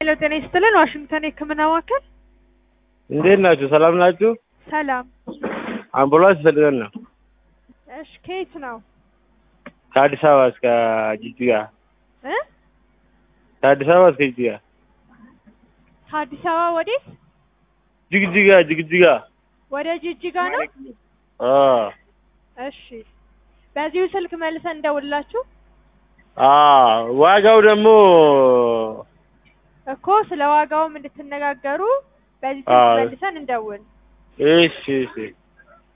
ሄሎ ጤና ይስጥልን ዋሽንግተን የህክምና ማዕከል እንዴት ናችሁ? ሰላም ናችሁ? ሰላም አምቡላንስ ፈልገን ነው እሺ ከየት ነው ከአዲስ አበባ እስከ ጅጅጋ እ ከአዲስ አበባ እስከ ጅጅጋ ከአዲስ አበባ ወዴት ጅግጅጋ ጅግጅጋ ወደ ጅጅጋ ነው አ እሺ በዚሁ ስልክ መልሰን እንደውላችሁ አ ዋጋው ደግሞ እኮ ስለ ዋጋውም እንድትነጋገሩ በዚህ አዎ። ስልክ መልሰን እንደውል እሺ እሺ